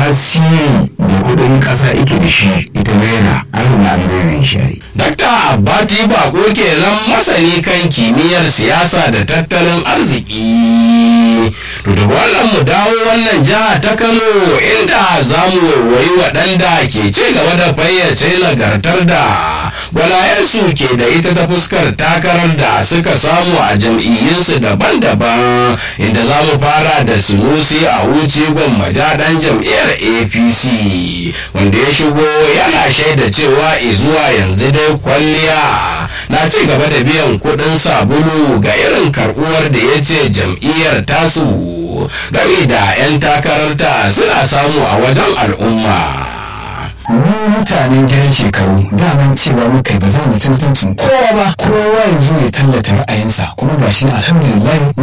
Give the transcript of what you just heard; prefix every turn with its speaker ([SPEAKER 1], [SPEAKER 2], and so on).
[SPEAKER 1] tasiri da kudin kasa ike da shi ita naira an riga an zaizai shi
[SPEAKER 2] Dakta Abbati Bako kenan masani kan kimiyyar siyasa da tattalin arziki. To da wannan mu dawo wannan jiha ta Kano inda za mu waiwayi waɗanda ke ci gaba da fayyace nagartar da gwalayensu ke da ita ta fuskar takarar da suka samu a jam'iyyunsu daban-daban inda za mu fara da sunusi a wuce gwammaja ɗan jam'iyyar apc wanda ya shigo yana shaida cewa izuwa yanzu dai kwalliya na ci gaba da biyan kuɗin sabulu ga irin karɓuwar da ya ce jam'iyyar tasu game da 'yan takararta suna samu a wajen al'umma.
[SPEAKER 3] mu mutanen gidan shekaru daman cewa muka yi ba za mu tantancin kowa ba kowa ya zo ya tallata ra'ayinsa kuma gashi alhamdulillah